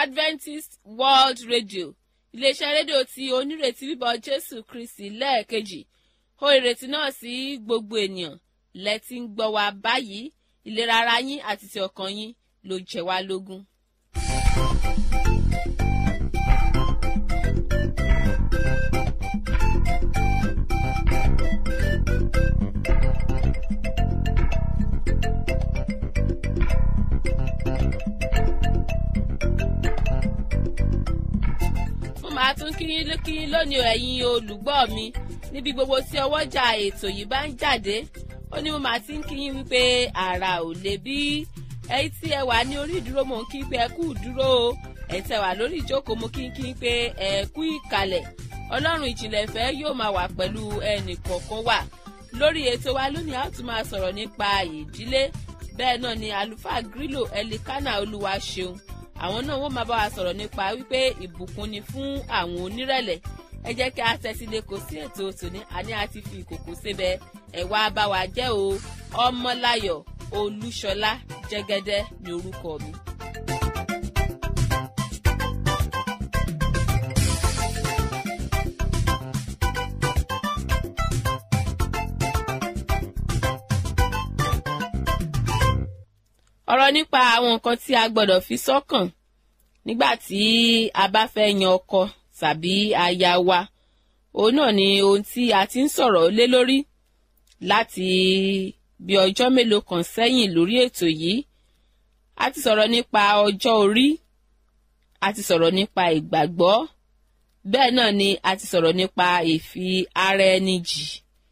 adventist world radio iléeṣẹ́ rédíò tí onírètí bíbọ̀ jésù kristi lẹ́ẹ̀kejì ó ìrètí náà sí gbogbo ènìyàn lẹ́tí ń gbọ́ wa báyìí ìlera ara yín àti ti ọkàn yín ló jẹ́ wá lógún. mo máa tún kí yín kí yín lónìí o ẹ̀yin olùgbọ́ mi níbi gbogbo tí ọwọ́jà ètò yìí bá ń jáde ó ní mo máa ti ń kí yín wípé ara ò lè bí ẹ̀yin tí ẹ wà ní orí ìdúró mò ń kí pé ẹ kú ìdúró o ẹ̀yin tí ẹ wà lórí ìjókòó mo kí ń kí pé ẹ kú ìkàlẹ̀ ọlọ́run ìjìnlẹ̀ ìfẹ́ yóò máa wà pẹ̀lú ẹnì kọ̀ọ̀kan wà lórí ètò wa lónìí a ó tún máa sọ̀rọ̀ nípa ìdílé bẹ́ẹ̀ náà ni àlùfáà grílò ẹlikánà olúwa ṣeun àwọn náà wọ́n máa bá wa sọ̀rọ̀ nípa wípé ìbùkún ni fún àwọn onírẹ̀lẹ̀ ẹ jẹ́ kí a tẹ́tí lé kò sí ètò tòní àní àti fi ìkòkò síbẹ̀ ẹ̀ wá bá wa jẹ́ o ọmọláyọ̀ olúṣọlá jẹ́gẹ́dẹ́ ní orúkọ mi. ọ̀rọ̀ nípa àwọn nǹkan tí a gbọ́dọ̀ fi sọ́kàn nígbà tí a bá fẹ́ yan ọkọ tàbí aya wa òun náà ni ohun tí a ti ń sọ̀rọ̀ lé lórí láti bí ọjọ́ mélòó kan sẹ́yìn lórí ètò yìí a ti sọ̀rọ̀ nípa ọjọ́ orí a ti sọ̀rọ̀ nípa ìgbàgbọ́ bẹ́ẹ̀ náà ni a ti sọ̀rọ̀ nípa ìfi ara ẹni jì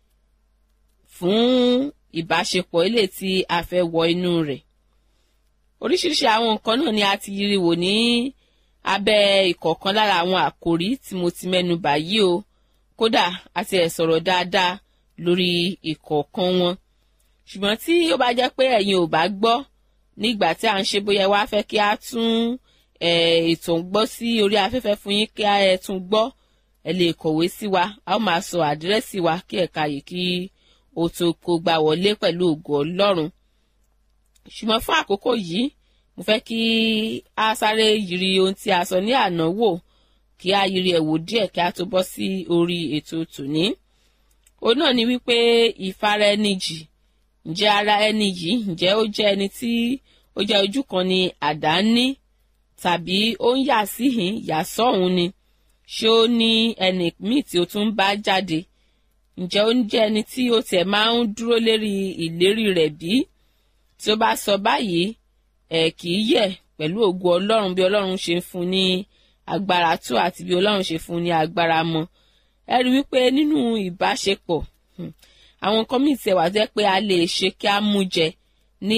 fún ìbáṣepọ̀ ilé tí a fẹ́ wọ inú rẹ̀ oríṣiríṣi àwọn nǹkan náà ni a ti yiri wò ní abẹ́ ìkọ̀ọ̀kan lára àwọn àkòrí tí mo ti mẹ́nu bà yìí o kódà a ti ẹ̀ sọ̀rọ̀ dáadáa lórí ìkọ̀ọ̀kan wọn ṣùgbọ́n tí ó bá jẹ́ pé ẹ̀yin ò bá gbọ́ nígbà tí à ń ṣe bóyá wá fẹ́ kí a tún ètò ń gbọ́ sí orí afẹ́fẹ́ fún yín kí ẹ tún gbọ́ ẹ lè kọ̀wé sí wa a ó máa sọ àdírẹ́sì wa kí ẹ̀ka yìí kí o tó kó gbà wọlé pẹ̀lú ògo ọlọ́run ṣùgbọ́n fún àkókò yìí mo fẹ́ kí a sáré yiri ohun tí a sọ ní àná wò kí a yiri ẹ̀ wò díẹ̀ kí a tó bọ́ sí orí ètò tòní. òun náà ni wípé ìfara ẹni jì ǹjẹ́ ara ẹni yìí ǹjẹ́ ó jẹ́ ẹni tí ó jẹ́ ojú kan ni àdá ní tàbí ó ń yà síhìn yà sọ́hún ni ṣé ó ní ẹni míì tí ó tún bá jáde ǹjẹ́ ó ń jẹ́ ẹni tí ó tiẹ̀ máa ń dúró lérí ìlérí rẹ̀ bí? tí ó bá sọ báyìí ẹ kì í yẹ pẹ̀lú ògo ọlọ́run bí ọlọ́run ṣe ń fún ní agbára tó àti bí ọlọ́run ṣe fún ní agbára mọ́ ẹ rí wípé nínú ìbáṣepọ̀ àwọn nǹkan míì tiẹ̀ wà jẹ́ pé a lè ṣe kí a mú jẹ ní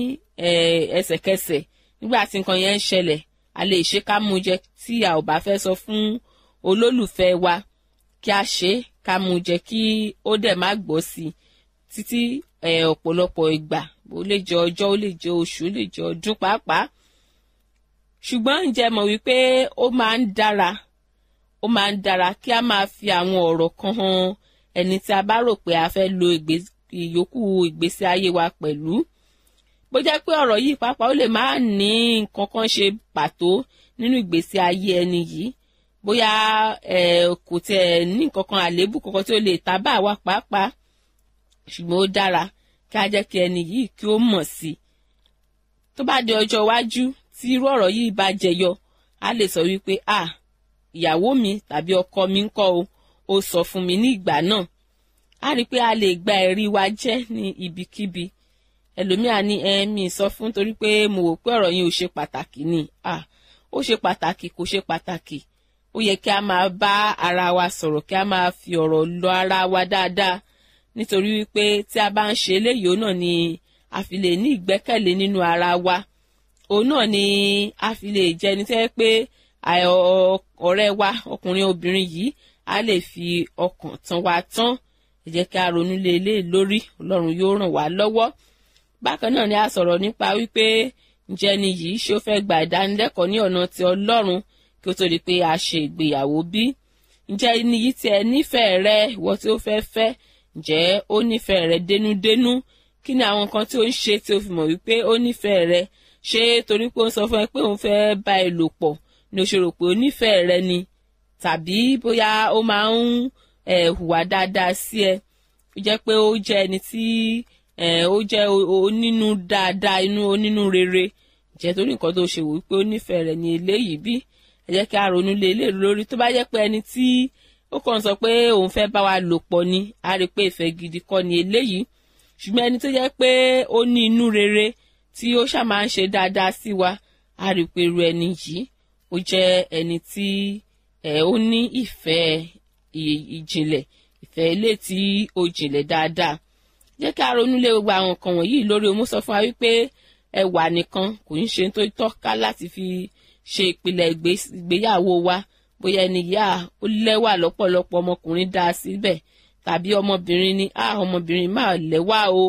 ẹsẹ̀kẹsẹ̀ nígbà tí nǹkan yẹn ń ṣẹlẹ̀ a lè ṣe ká mú jẹ tí a ò bá fẹ́ sọ fún olólùfẹ́ wa kí a ṣe ká mú jẹ kí ó dẹ̀ má gbọ́ sí i títí ọ̀pọ̀lọpọ̀ ìgbà ó lè jẹ ọjọ́ ó lè jẹ oṣù ó lè jẹ ọdún pàápàá ṣùgbọ́n ǹjẹ́ mọ̀ wípé ó máa ń dára ó máa ń dára kí a máa fi àwọn ọ̀rọ̀ kan hàn ẹni tí a bá rò pé a fẹ́ lo ìyókù ìgbésí ayé wa pẹ̀lú bó jẹ́ pé ọ̀rọ̀ yìí pàápàá ó lè má ní nǹkan kan ṣe pàtó nínú ìgbésí ayé ẹni yìí bóyá kò tiẹ̀ ní nǹkan kan àléébù kankan tí ó lè ta bá wa pàápàá ṣùgbọ́n ó dára kí a jẹ́ kí ẹni yìí kí ó mọ̀ sí i tó bá di ọjọ́ iwájú tí irú ọ̀rọ̀ yìí bá jẹyọ a lè sọ wípé à ìyàwó mi tàbí ọkọ mi ń kọ́ o ó sọ fún mi ní ìgbà náà a rí i pé a lè gba ẹ̀rí wa jẹ́ ní ibikíbi ẹlòmíà ní ẹ̀mí sọ fún torí pé mo wò pé ọ̀rọ̀ yìí ò ṣe pàtàkì ni à ó ṣe pàtàkì kò ṣe pàtàkì ó yẹ kí a máa bá ara wa sọ̀rọ̀ kí a máa fi ọ̀rọ̀ lọ ara wa dáadáa nítorí wípé tí a bá ń ṣe eléyìí òun náà ni a fi lè ní ìgbẹ́kẹ̀lé nínú ara wa òun náà ni a fi lè jẹ́ ẹni tẹ́ pé ọ̀rẹ́ wa ọkùnrin obìnrin yìí a lè fi ọkàn tán wa tán ẹ jẹ́ kí a ronú lé ilé lórí ọlọ́run yóò ràn wá lọ́wọ́ bákan náà ni a sọ̀rọ̀ nípa wípé ǹjẹ́ ni yìí ṣé ó fẹ́ gba ìdánilẹ́kọ̀ọ́ ní ọ̀nà ti ọlọ́run kí ó tó di pé a ṣe ìgbéyàwó bí ǹjẹ́ ni yìí tiẹ̀ nífẹ̀ẹ́ rẹ ìwọ tí ó fẹ́ fẹ́ ǹjẹ́ ó nífẹ̀ẹ́ rẹ dénúdénú kí ni àwọn nǹkan tí ó ń ṣe tí ó fi mọ̀ wípé ó nífẹ̀ẹ́ rẹ ṣé torí pé ó ń sọ fún ẹ pé òun fẹ́ bá ẹ lò pọ̀ ni o ṣe rò pé onífẹ̀ẹ́ rẹ ni tàbí bóyá ó máa ń hùwà dáadáa sí ẹ ó jẹ́ pé ó jẹ́ ẹni tí ó jẹ́ onínú dáadáa inú onínú rere jẹ́ torí nǹkan tó ṣe wò wípé ó nífẹ̀ẹ́ rẹ̀ ní eléyìí bí ẹ jẹ́ kí a ronú lé eléyìí lórí tó bá jẹ́ pé ẹni tí ó kàn sọ pé òun fẹ́ bá wa lò pọ̀ ni a rí i pé ìfẹ́ gidi kọ́ ni eléyìí ṣùgbọ́n ẹni tó jẹ́ pé ó ní inú rere tí ó ṣáà máa ń ṣe dáadáa sí wa a rí i pé irú ẹni yìí ó jẹ́ ẹni tí ó ní ìfẹ́ ìjìnlẹ̀ ìfẹ́ ilé tí ó jìnlẹ̀ dáadáa jẹ́ kí a ronú lé gbogbo àwọn nǹkan wọ̀nyí lórí o mú sọ fún wa wípé ẹwà nìkan kò ń ṣe tó tọ́ka láti fi ṣe ìpìlẹ̀ ìgbéyàwó wa bóyá ẹni yá ó lẹ́wà lọ́pọ̀lọpọ̀ ọmọkùnrin dá a síbẹ̀ tàbí ọmọbìnrin ni a ọmọbìnrin máa lẹ́wà o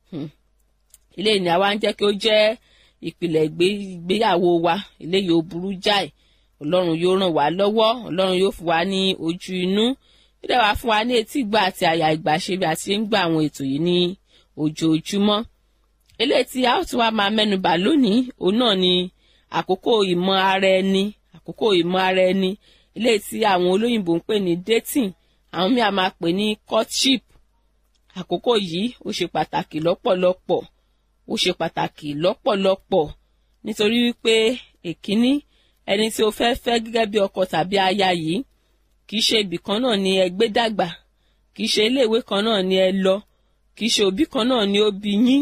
ilé ìní àwa ń jẹ́ kí ó jẹ́ ìpìlẹ̀ ìgbéyàwó wa eléyìí ó burú jáì ọlọ́run yóò ràn wá lọ́wọ́ ọlọ́run yóò fún wa ní ojú inú ó dẹ̀ wá fún wa ní etí ìgbà àti àyà ìgbà ṣe bí a ti ń gba àwọn ètò yìí ní ojoojúmọ́ eléyìí tí a ó tún wá máa mẹ́nubà lónìí òun náà ni àkókò ìmọ̀ ara ẹni àkókò ìmọ̀ ara ẹni eléyìí tí àwọn olóyìnbó ń pè ní dating àwọn míì a máa pè ní courtship àkókò yìí ó ṣe pàtàkì lọ́pọ̀lọpọ̀ ó ṣe pàtàkì lọ́pọ̀lọpọ̀ nítorí wípé èkíní ẹni tí o fẹ́ fẹ́ gẹ́gẹ́ bí ọkọ tàbí aya yìí kì í ṣe ibì kan náà ni ẹ gbé dàgbà kì í ṣe iléèwé kan náà ni ẹ lọ kì í ṣe òbí kan náà ni ó bí yín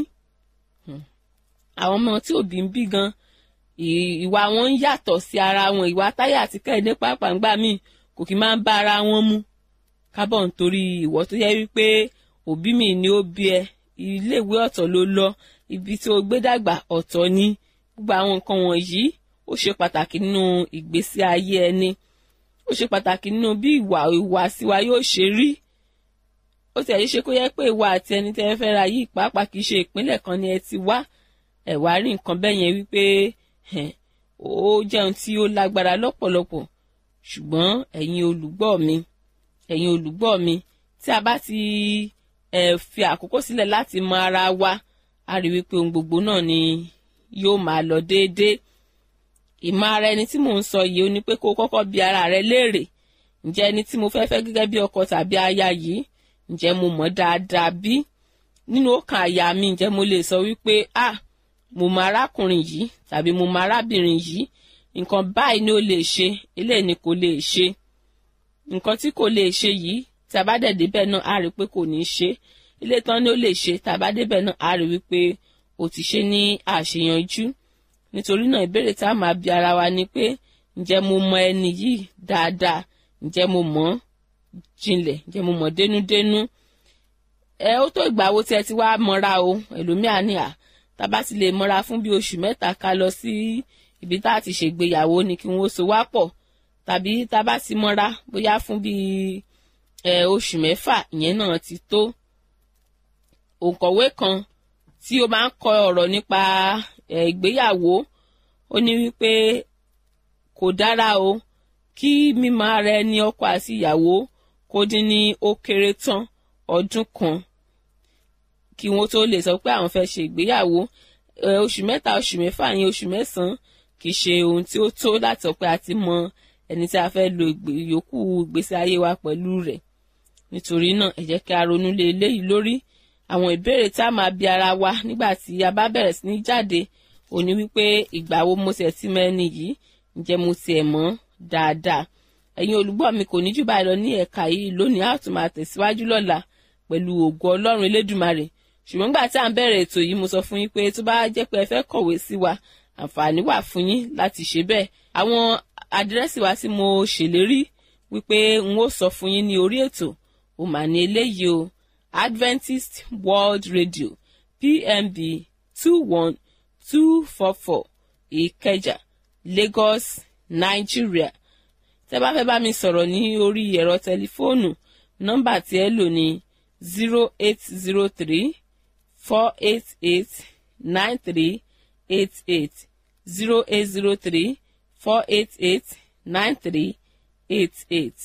àwọn ọmọ tí òbí ń bí gan ìwà wọn ń yàtọ̀ sí ara wọn ìwà táyà àti kẹ́hìndé pàápàá míì kò kì í máa ń bá ara wọn mu kábọ̀ nítorí ìwọ tó yẹ wípé òbí mi ni ó bí ẹ iléèwé ọ̀tọ̀ ló lọ ibi tí o gbé dàgbà ọ̀tọ̀ ni gbogbo àwọn nǹkan wọ̀nyí ó ṣe pàtàkì nínú ìgbésí ayé ẹni ó ṣe pàtàkì nínú bí ìwà ìwàsí wa yóò ṣe rí ó ti ẹ̀yí ṣe kó yẹ pé ìwà àti ẹni tẹ́ ẹ fẹ́ ra yìí pàápàá kì í ṣe ìpínlẹ̀ kan ni ẹ ti wá ẹ̀ wá rí nǹkan bẹ́ẹ̀ yẹn wípé ó jẹun tí ó lágbára lọ́pọ̀lọpọ̀ ṣùgbọ́n ẹ̀yin olùgbọ́ mi ẹ̀yin olùgbọ́ mi tí a bá ti ẹ̀ fi àkókò sílẹ̀ láti mọ ara wa a rí wípé ohun gbogbo náà ni yóò máa lọ déédéé ìmọ̀ ara ẹni tí mò ń sọ yìí ó ní pé kó kọ́kọ́ bi ara rẹ léèrè ǹjẹ́ ẹni tí mo fẹ́ fẹ́ gẹ́gẹ́ bí ọkọ tàbí aya yìí ǹjẹ́ mo mọ̀ dáadáa bí nínú ọkàn àyà mi ǹjẹ́ mo lè sọ wípé ah mo mọ arákùnrin yìí tàbí mo mọ arábìnrin yìí nǹkan báyìí ni ó lè ṣe eléyìí ni kò lè ṣe nǹkan tí kò lè ṣe yìí tí a bá dẹ̀ débẹ̀ náà á rí i pé kò ní í ṣe ilé tán ni ó lè ṣe tá a bá débẹ̀ náà á rí i wípé ó ti ṣe ní àṣeyanjú nítorí náà ìbéèrè tá a máa bi ara wa ni pé ǹjẹ́ mo mọ ẹni yìí dáadáa ǹjẹ́ mo mọ̀ jinlẹ̀ ǹjẹ́ mo mọ̀ dénúdénú ẹ ó tó ìgbà wo tí ẹ ti wá mọ́ra o ẹlòmíà ní à tá a bá ti lè mọ́ra fún bí oṣù mẹ́ta ká lọ sí ibi tá a ti ṣègbéyàwó ni kí wọ́n so wá pọ̀ tàbí tá a bá ti mọ́ra bóyá fún bí oṣù mẹ́fà ìyẹn náà ti tó òǹkọ̀wé kan tí ó máa ń kọ ọ̀rọ̀ nípa ìgbéyàwó ó ní wípé kò dára o kí mímọ̀ ara ẹni ọkọ àti ìyàwó kó dín ní ó kéré tán ọdún kan kí wọ́n tó lè sọ pé àwọn fẹ́ ṣe ìgbéyàwó oṣù mẹ́ta oṣù mẹ́fà yẹn oṣù mẹ́sàn-án kì í ṣe ohun tí ó tó láti sọ pé a ti mọ ẹni tí a fẹ́ lo ìyókù ìgbésí ayé wa pẹ̀lú rẹ̀ nítorí náà ẹ jẹ́ kí a ronú lé eléyìí lórí àwọn ìbéèrè tá a máa bi ara wa nígbà tí a bá bẹ̀rẹ̀ sí ní jáde ó ní wípé ìgbà wo mo ṣẹ̀ tí mẹ́ni yìí ǹjẹ́ mo tiẹ̀ mọ̀ dáadáa ẹ̀yin olùgbọ́ mi kò ní jù báyìí lọ ní ẹ̀ka yìí lónìí a ó tún máa tẹ̀síwájú lọ́la pẹ̀lú ògo ọlọ́run elédùmarè ṣùgbọ́n gbà tí à ń bẹ̀rẹ̀ ètò yìí mo sọ fún yín pé tó bá jẹ́ pé ẹ fẹ́ kọ̀wé sí wa àǹfààní wà fún yín láti ṣe bẹ́ẹ̀ àwọn àdírẹ́sì wa tí mo ṣèlérí wípé n ó sọ fún yín ní orí ètò ó mà ní eléyìí o Adventist World Radio PMB two one two four four Ìkẹjà Lagos Nigeria tẹ́ bá fẹ́ bá mi sọ̀rọ̀ ní orí ẹ̀rọ tẹlifóònù nọ́mbà tí ẹ lò ní zero eight zero three four eight eight nine three eight eight zero eight zero three four eight eight nine three eight eight.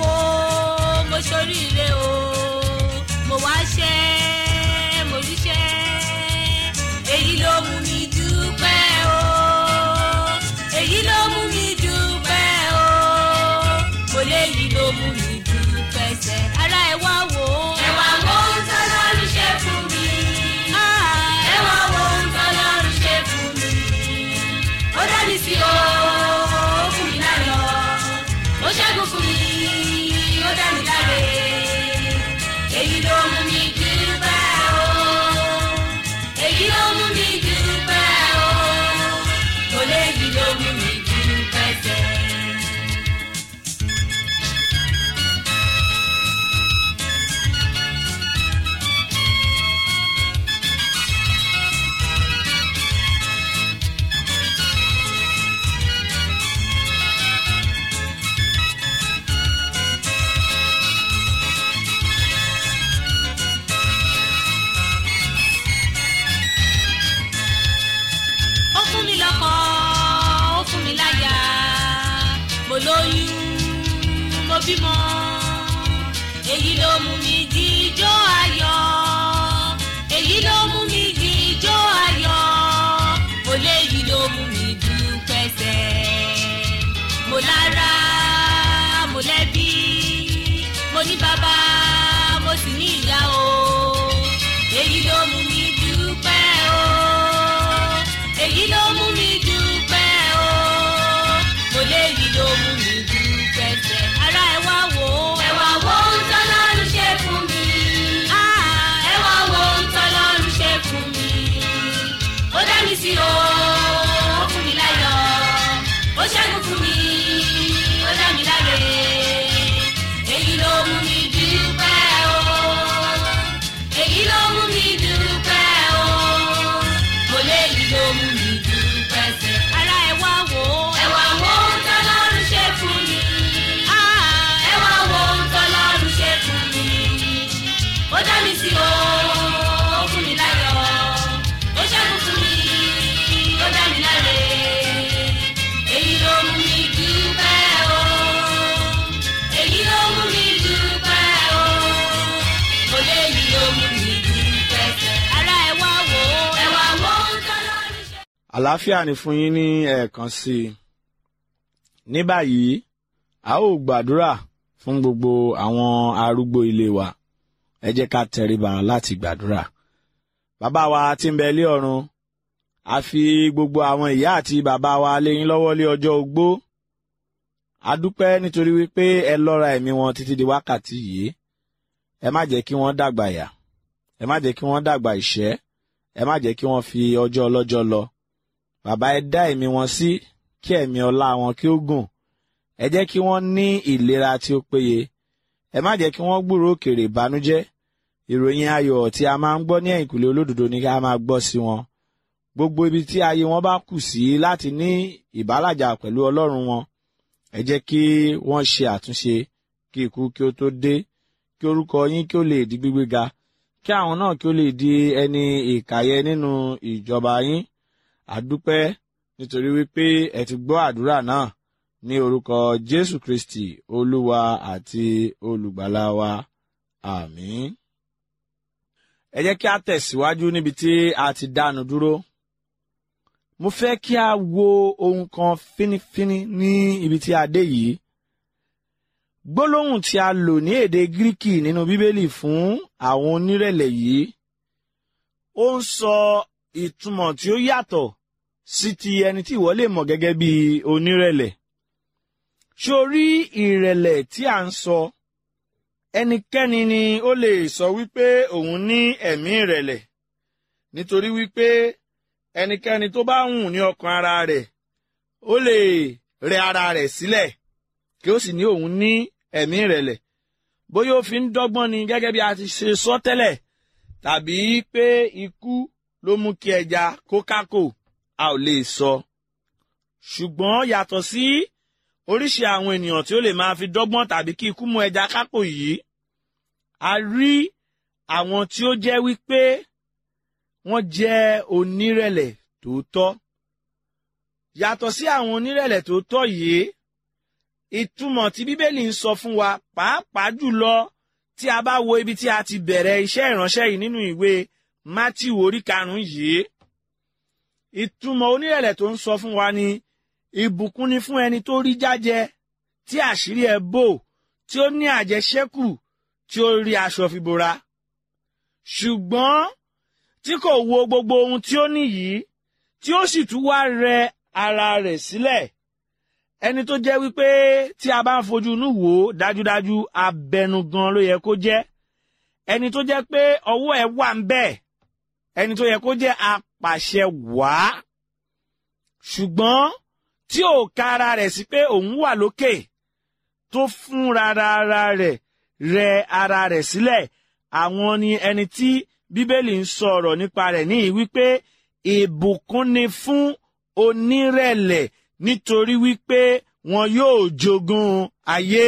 wo mo ṣoríire o mo wá ṣẹ́ mo ríṣẹ́ èyí ló mú mi dúpẹ́ o èyí ló mú mi dúpẹ́ o mo léyìí ló mú mi dúpẹ́ sẹ́ ara ẹ̀ wá wò ó. ẹ wá wo ohun tọ́lọ́run ṣe fún mi. ẹ wá wo ohun tọ́lọ́run ṣe fún mi. ó dá mi sí o ó fún mi láyọ̀ ó ṣẹ́gun fún mi ó dá mi láre èyí ló mú mi dúpẹ́ o èyí ló mú mi dúpẹ́ o kò léyìí ló mú mi dúpẹ́ sẹ́. ó fún mi lọ́kọ ó fún mi láyà mo lóyún mo bímọ èyí ló mú mi jíjó ayọ̀ èyí ló mú mi jíjó ayọ̀ mo léyìí ló mú mi dúpẹ́ sẹ́ mo lára mo lẹ́bí mo ní bàbá mo sì ní ìyá o èyí ló mú mi dúpẹ́ o èyí ló mú mi dúpẹ́ o mo léyìí ló mú mi dúpẹ́ sẹ́ ara ẹ wá wò ó. ẹ wá wo ohun tọ́lọ́run ṣe fún mi. ẹ wá wo ohun tọ́lọ́run ṣe fún mi. ó dá mi sí o ó fún mi láyọ̀ ó ṣẹ́gun fún mi ó dá mi láre èyí ló mú mi dúpẹ́ o èyí ló mú mi dúpẹ́ o mo léyìí ló mú mi dúpẹ́ sẹ́. ara ẹ wá wò ó. ẹ wá wo ohun tọ́lọ́run ṣe fún mi. ẹ wá wo ohun tọ́lọ́run ṣe fún mi. ó dá mi sí o ó fún mi láyọ̀ ó ṣẹ́gun fún mi ó dá mi láre. èyí ló mú mi dúpẹ́ o. èyí ló mú mi dúpẹ́ o. mo léyìí ló mú mi dúpẹ́ sẹ́. ara ẹ wá wò ó. ẹ wá wo ohun tọ́lọ́run ṣe. àlàáfíà ni fún yín ní ẹ̀ẹ̀kan sí i ní báyìí a ó gbàdúrà fún gbogbo àwọn arúgbó ilé wa ẹ jẹ́ ká tẹríba láti gbàdúrà bàbá wa tí ń bẹ ilé ọ̀run a fi gbogbo àwọn ìyá àti bàbá wa lé yín lọ́wọ́ lé ọjọ́ ogbó a dúpẹ́ nítorí wípé ẹ lọ́ra ẹ̀mí wọn títí di wákàtí yìí ẹ má jẹ́ kí wọ́n dàgbà yà ẹ má jẹ́ kí wọ́n dàgbà ìṣẹ́ ẹ má jẹ́ kí wọ́n fi ọjọ́ ọlọ́jọ́ lọ bàbá ẹ dá ẹ̀mí wọn sí kí ẹ̀mí ọlá wọn kí ó gùn ẹ jẹ́ kí wọ́n ní ìlera tí ó péye ẹ má jẹ́ kí wọ́n gbúrò òkèrè ìbànújẹ́ ìròyìn ayọ̀ tí a máa ń gbọ́ ní ẹ̀yìnkùlé olódodo ni ká máa gbọ́ sí wọn gbogbo ibi tí ayé wọn bá kù sí láti ní ìbálàjà pẹ̀lú ọlọ́run wọn ẹ jẹ́ kí wọ́n ṣe àtúnṣe kí ikú kí ó tó dé kí orúkọ yín kí ó lè di gbígbéga kí àwọn náà kí ó lè di ẹni ìkàyẹ nínú ìjọba yín àdúpẹ́ nítorí wípé ẹ ti gbọ́ àdúrà náà ní orúkọ jésù kristi olúwa àti olùgbàlà wa àmín. ẹ jẹ́ kí a tẹ̀síwájú níbi tí a ti dánu dúró. mo fẹ́ kí a wo ohun kan fínífíní ní ibi tí a dé yìí. gbólóhùn tí a lò ní èdè gíríkì nínú bíbélì fún àwọn onírẹ̀lẹ̀ yìí ó ń sọ ìtumọ̀ tí ó yàtọ̀ sí ti ẹni tí ìwọ lè mọ̀ gẹ́gẹ́ bí onírẹ̀lẹ̀. ṣé o rí ìrẹ̀lẹ̀ tí à ń sọ ẹnikẹ́ni ni ó lè sọ wípé òun ní ẹ̀mí ìrẹ̀lẹ̀ nítorí wípé ẹnikẹ́ni tó bá hùn ní ọkàn ara rẹ̀ ó lè rẹ ara rẹ̀ sílẹ̀ kí ó sì ní òun ní ẹ̀mí ìrẹ̀lẹ̀ bóyá ó fi ń dọ́gbọ́n ni gẹ́gẹ́ bí a ti ṣe sọ tẹ́lẹ̀ tàbí pé ikú ló mú kí ẹja kó kákò a ò lè sọ. ṣùgbọ́n yàtọ̀ sí oríṣi àwọn ènìyàn tí ó lè máa fi dọ́gbọ́n tàbí kí ikú mú ẹja kákò yìí a rí àwọn tí ó jẹ́ wípé wọ́n jẹ́ onírẹ̀lẹ̀ tòótọ́. yàtọ̀ sí àwọn onírẹ̀lẹ̀ tòótọ́ yìí ìtumọ̀ tí bíbélì ń sọ fún wa pàápàá jùlọ tí a bá wo ibi tí a ti bẹ̀rẹ̀ iṣẹ́ ìránṣẹ́ yìí nínú ìwé Mátíù orí karùn-ún yìí ìtumọ̀ onírẹ̀lẹ̀ tó ń sọ fún wa ni ìbùkún ni fún ẹni tó rí jájẹ tí àṣírí ẹ̀ bò tí ó ní àjẹṣẹ́kù tí ó rí aṣọ fi bora ṣùgbọ́n tí kò wo gbogbo ohun tí ó ní yìí tí ó sì tún wá rẹ ara rẹ̀ sílẹ̀ ẹni tó jẹ́ wípé tí a bá ń fojú inú wò ó dájúdájú abẹnugan ló yẹ kó jẹ́ ẹni tó jẹ́ pé ọwọ́ ẹ̀ wà ń bẹ̀ ẹni tó yẹ kó jẹ́ apàṣẹ wàá ṣùgbọ́n tí ò ka ara rẹ̀ sí pé òun wà lókè tó fún rárá ara rẹ̀ rẹ ara rẹ̀ sílẹ̀ àwọn ni ẹni tí bíbélì ń sọ̀rọ̀ nípa rẹ̀ ní wípé ìbùkún ni fún onírẹ̀lẹ̀ nítorí wípé wọn yóò jogún ayé.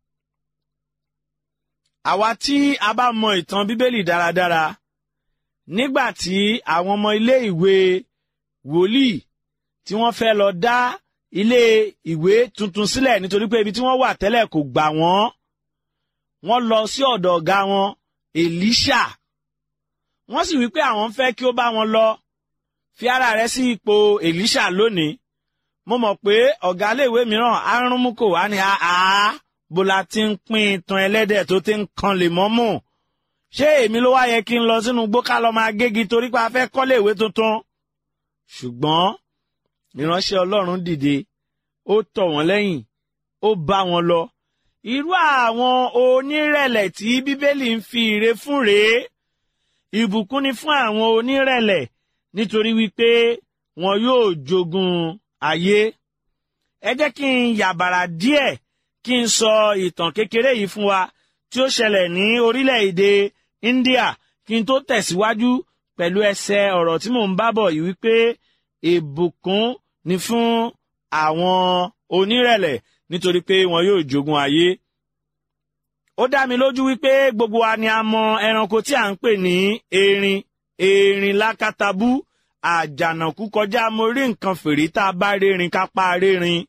àwa tí a bá mọ ìtàn bíbélì dáradára nígbà tí àwọn ọmọ ilé ìwé wòlíì tí wọ́n fẹ́ lọ dá ilé ìwé tuntun sílẹ̀ nítorí pé ibi tí wọ́n wà tẹ́lẹ̀ kò gbà wọ́n wọ́n lọ sí ọ̀dọ̀ ọ̀gá wọn Èlíṣà wọ́n sì wí pé àwọn fẹ́ kí ó bá wọn lọ fi ara rẹ̀ sí ipò Èlíṣà lónìí mo mọ̀ pé ọ̀gá iléèwé mìíràn arúnmúkò á ní àá bó la ti ń pín itan ẹlẹ́dẹ̀ tó ti ń kan lè mọ́ mú ṣé èmi ló wá yẹ kí n lọ sínú igbó ká lọ máa gégi torí pé a fẹ́ kọ́lé ìwé tuntun ṣùgbọ́n ìránṣẹ́ Ọlọ́run dìde ó tọ̀ wọ́n lẹ́yìn ó bá wọn lọ irú àwọn onírẹ̀lẹ̀ tí bíbélì ń fi ire fún rèé ìbùkún ni fún àwọn onírẹ̀lẹ̀ nítorí wípé wọn yóò jogún ayé ẹ jẹ́ kí n yàbàrà díẹ̀ kí n sọ ìtàn kékeré yìí fún wa tí ó ṣẹlẹ̀ ní orílẹ̀-èdè India kí n tó tẹ̀síwájú pẹ̀lú ẹsẹ̀ ọ̀rọ̀ tí mò ń bá bọ̀ yìí wípé ìbùkún ni fún àwọn onírẹ̀lẹ̀ nítorí pé wọn yóò jogún ayé. ó dá mi lójú wípé gbogbo wa ni a mọ ẹranko tí à ń pè ní erin erin lákàtàbú àjànàkú kọjá mo rí nǹkan fèrè tá a bá rérin ká pa rérin.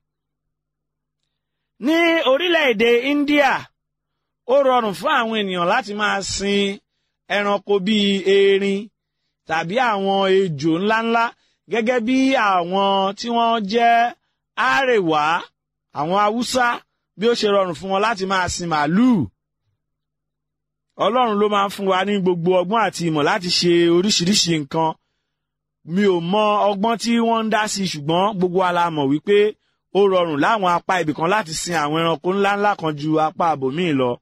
ní orílẹ̀-èdè India ó rọrùn fún àwọn ènìyàn láti máa sin ẹranko bíi erin tàbí àwọn ejò ńláńlá gẹ́gẹ́ bí àwọn tí wọ́n jẹ́ àrèwá àwọn haúsá bí ó ṣe rọrùn fún wọn láti máa sin màálùú ọlọ́run ló máa ń fún wa ní gbogbo ọgbọ́n àti ìmọ̀ láti ṣe oríṣiríṣi nǹkan mi ò mọ ọgbọ́n tí wọ́n ń dá sí ṣùgbọ́n gbogbo wa la mọ̀ wípé ó rọrùn láwọn apá ibìkan láti sin àwọn ẹranko ńláńlá kan ju apá àbòmíì lọ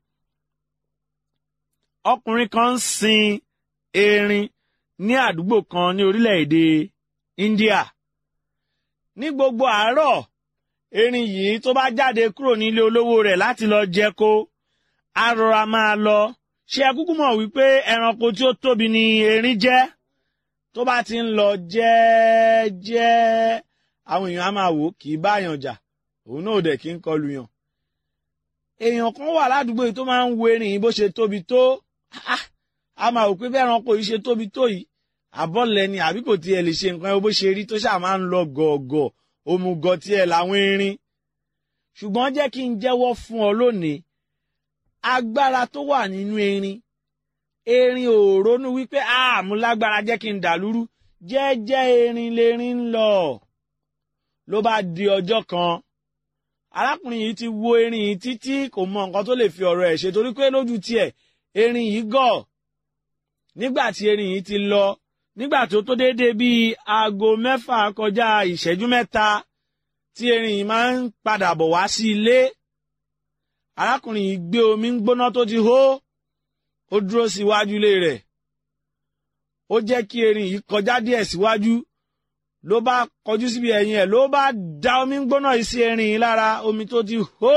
ọkùnrin kan ń sin erin ní àdúgbò kan ní orílẹ̀-èdè India ní gbogbo àárọ̀ erin yìí tó bá jáde kúrò nílé olówó rẹ̀ láti lọ jẹko á rọra máa lọ ṣé ẹ kúkú mọ̀ wípé ẹranko tí ó tóbi ni erin jẹ́ tó bá ti ń lọ jẹ́ẹ́jẹ́ àwọn èèyàn á máa wò kì í báyàn jà òun náà ò dẹ̀ kí ń kọlu yàn èèyàn kan wà ládùúgbò yìí tó máa ń wo erin yìí bó ṣe tóbi tó a máa wò pé bí ẹranko yìí ṣe tóbi tó yìí àbọ̀lẹ̀ ni àbí kò tiẹ̀ lè ṣe nǹkan bó ṣe rí tó ṣáà máa ń lọ gọ̀ọ̀gọ̀ òmùgọ̀ tiẹ̀ làwọn erin ṣùgbọ́n jẹ́ kí n jẹ́wọ́ fún ọ lónìí agbára tó wà nínú erin erin ò ronú wípé àmú lágbára jẹ́ kí n dàlúrú jẹ́jẹ́ erin lerin ń lọ ló bá di ọjọ́ kan arákùnrin yìí ti wo erin yìí títí kò mọ nǹkan tó lè fi ọ̀rọ̀ ẹ̀ ṣe torí pé lójú tiẹ̀ erin yìí gọ̀ nígbà tí erin yìí ti lọ nígbà tó tó déédéé bíi aago mẹ́fà kọjá ìṣẹ́jú mẹ́ta tí erin yìí máa ń padà bọ̀ wá sí ilé arákùnrin yìí gbé omi ń gbóná tó ti hó ó dúró síwájú ilé rẹ̀ ó jẹ́ kí erin yìí kọjá díẹ̀ síwájú ló bá kọjú síbi ẹ̀yìn ẹ̀ ló bá da omi ń gbóná yìí sí erin yìí lára omi tó ti hó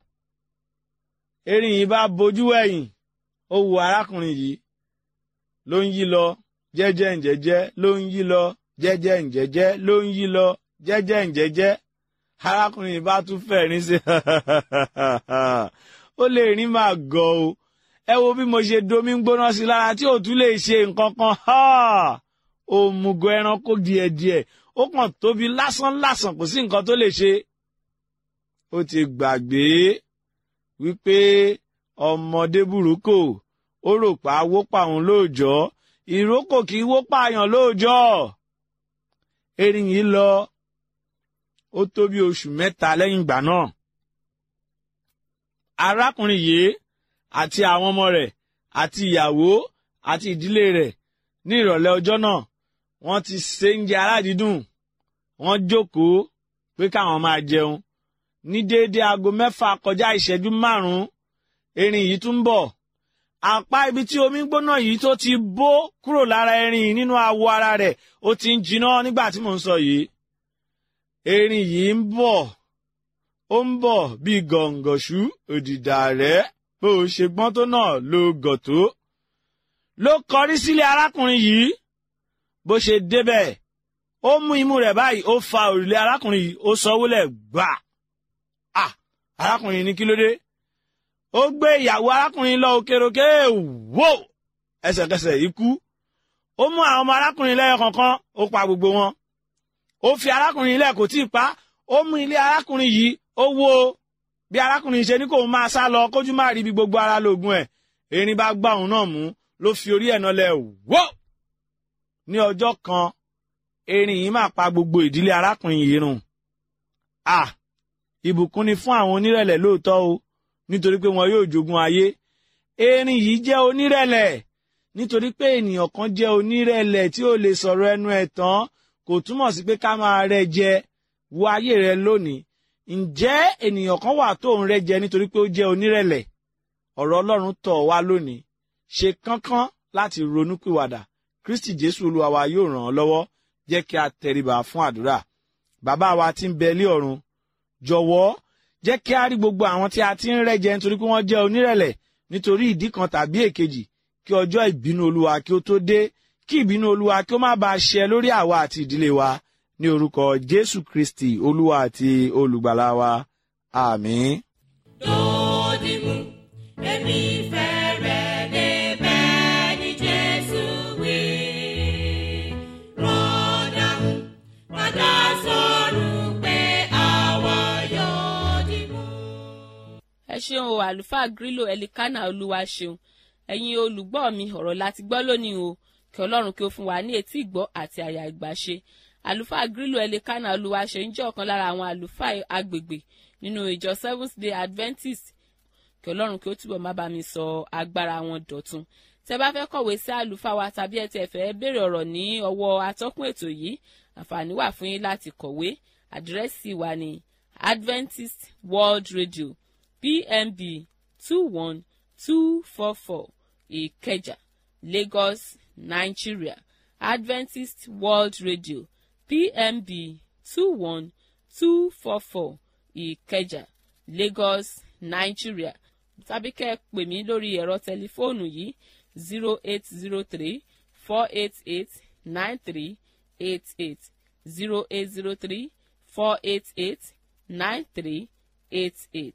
erin yìí bá bojú ẹ̀yìn ó wo arákùnrin yìí ló ń yí lọ jẹ́jẹ́ ǹjẹ́jẹ́ ló ń yí lọ jẹ́jẹ́ ǹjẹ́jẹ́ ló ń yí lọ jẹ́jẹ́ ǹjẹ́jẹ́ arákùnrin yìí bá tún fẹ̀rín sí ó lè rí máa gọ̀ o ẹ wo bí mo ṣe domi ń gbóná sí lára tí ò tún lè ṣe nǹkan kan òmùgọ̀ ẹranko díẹ̀díẹ̀ ó kàn tóbi lásán lásán kò sí nǹkan tó lè ṣe ó ti gbàgbé wípé ọmọdé burúkú ó rò pa wó pa òun lóòjọ́ ìrókò kì í wó pààyàn lóòjọ́ erin yìí lọ ó tó bí oṣù mẹ́ta lẹ́yìn ìgbà náà arákùnrin yìí àti àwọn ọmọ rẹ̀ àti ìyàwó àti ìdílé rẹ̀ ní ìrọ̀lẹ́ ọjọ́ náà wọ́n ti ṣe oúnjẹ aládìídùn wọ́n jókòó pé káwọn máa jẹun ní déédéé aago mẹ́fà kọjá ìṣẹ́jú márùn-ún erin yìí tún bọ̀ apá ibi tí omi gbóná yìí tó ti bó kúrò lára erin yìí nínú awọ ara rẹ̀ ó ti ń jiná nígbà tí mò ń sọ yìí erin yìí ń bọ̀ ó ń bọ̀ bíi gọ̀ǹgọ̀ṣú òdìdà rẹ̀ bó o ṣe gbọ́n tó náà ló gọ̀ tó ló kọrí sílé arákùnrin yìí bó ṣe débẹ̀ ó mú imú rẹ̀ báyìí ó fa òrùlé arákùnrin yìí ó sọ wọlẹ̀ gbà á arákùnrin ní kí ló dé ó gbé ìyàwó arákùnrin lọ òkèròkè wò ẹsẹ̀kẹsẹ̀ ikú ó mú àwọn ọmọ arákùnrin lẹ́yọ kọ̀ọ̀kan ó pa gbogbo wọn ó fi arákùnrin ilẹ̀ kò tí ì pa ó mú ilé arákùnrin yìí ó wó bí arákùnrin ṣe ní kó máa sá lọ kójú má rí bí gbogbo ara lóògùn ẹ̀ erin bá gbá òun náà mú ló fi orí ẹ̀ náà lẹ̀ wò ní ọjọ́ kan erin yìí máa pa gbogbo ìdílé arákùnrin yìí run à ìbùkún ni fún àwọn onírẹ̀lẹ̀ lóòótọ́ o nítorí pé wọn yóò jogún ayé erin yìí jẹ́ onírẹ̀lẹ̀ nítorí pé ènìyàn kan jẹ́ onírẹ̀lẹ̀ tí ó lè sọ̀rọ̀ ẹnu ẹ̀ tán kò túmọ̀ sí pé ká máa rẹ́ jẹ wo ayé rẹ lónìí ǹjẹ́ ènìyàn kan wà tó ń rẹ́ jẹ nítorí pé ó jẹ́ onírẹ̀lẹ̀ ọ̀rọ̀ Ọlọ́run tọ̀ wá lónìí ṣe kánkán láti ronúpìwàdà Kristi Jésù Olúwa wa yóò ràn ọ́ lọ́wọ́ jẹ́ kí a tẹríba fún àdúrà bàbá wa tí ń bẹ lé ọ̀run jọ̀wọ́ jẹ́ kí a rí gbogbo àwọn tí a ti ń rẹ́ jẹ nítorí pé wọ́n jẹ́ onírẹ̀lẹ̀ nítorí ìdí kan tàbí èkejì kí ọjọ́ ìbínú Olúwa kí ó tó dé kí ìbínú Olúwa kí ó má bàa ṣẹ lórí àwa àti ìdílé wa ní orúkọ Jésù Kristi Olúwa àti olùgbàlà wa àmín. Dòdìmú, èmi fẹ́ rẹ̀ débẹ̀ ní Jésù wí. Rọ́dàmú, padà sọ̀rọ̀ pé àwa yóò dìmú. ẹ ṣeun o àlùfáà grílò ẹlikánà olúwa ṣeun ẹ̀yin olùgbọ́ mi ọ̀rọ̀ láti gbọ́ lónìí o kí ọlọ́run kí ó fún wa ní etí ìgbọ́ àti àyà ìgbàṣe àlùfáà grílò ẹlikánà olúwa ṣeun jẹ́ ọ̀kan lára àwọn àlùfáà agbègbè nínú ìjọ seventh day adventist kí ọlọ́run kí ó túbọ̀ má bá mi sọ agbára wọn dọ̀tun tẹ bá fẹ́ kọ̀wé sí àlùfáà wa tàbí ẹ tẹ̀ fẹ́ béèrè ọ̀rọ̀ ní ọwọ́ atọ́kùn ètò yìí àǹfààní wà fún yín láti kọ̀wé àdírẹ́sì wa ní adventist world radio pmb two one two four four ìkẹjà lagos nigeria adventist world radio pmb two one two four four ìkẹjà lagos nigeria tàbí kẹ́ ẹ pè mí lórí ẹ̀rọ tẹlifóònù yìí zero eight zero three four eight eight nine three eight eight zero eight zero three four eight eight nine three eight eight.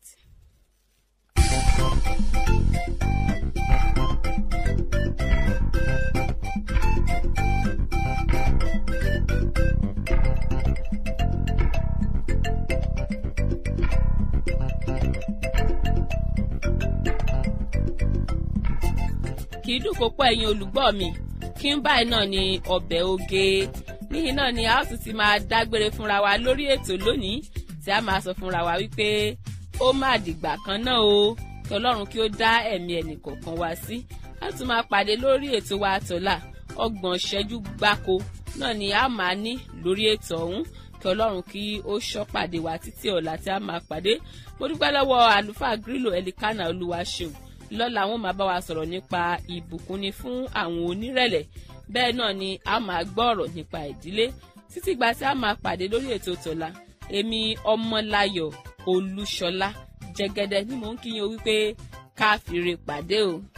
kì í dùn kó pọ̀ ẹ̀yin olùgbọ́ mi kí n báyìí náà ni ọbẹ̀ oge níyìn náà ni a ó tún ti máa dágbére fúnra wa lórí ètò lónìí tí a máa sọ fúnra wa wípé ó má dìgbà kan náà o kí ọlọ́run kí ó dá ẹ̀mí ẹnìkọ̀ọ̀kan wa sí a tún máa pàdé lórí ètò wa àtọ̀là ọgbọ̀n ṣẹ́jú gbáko náà ni a máa ní lórí ètò ọ̀hún kí ọlọ́run kí ó ṣọ́ pàdé wa títí ọ̀la tí a máa pàdé mo dúpẹ́ lọ́wọ́ àlùfáà grílò ẹlikánà olúwa ṣeun lọ́la wọn máa bá wa sọ̀rọ̀ nípa ìbùkúnni fún àwọn onírẹ̀lẹ̀ bẹ́ẹ̀ náà ni a máa gbọ́ ọ̀rọ̀ nípa ìdílé títí gba tí a máa pàdé lórí ètò tọ̀la èmi ọmọláyọ̀ olúṣọlá jẹgẹdẹ ni mò ń kíyàn wípé ká fìrè pàdé o.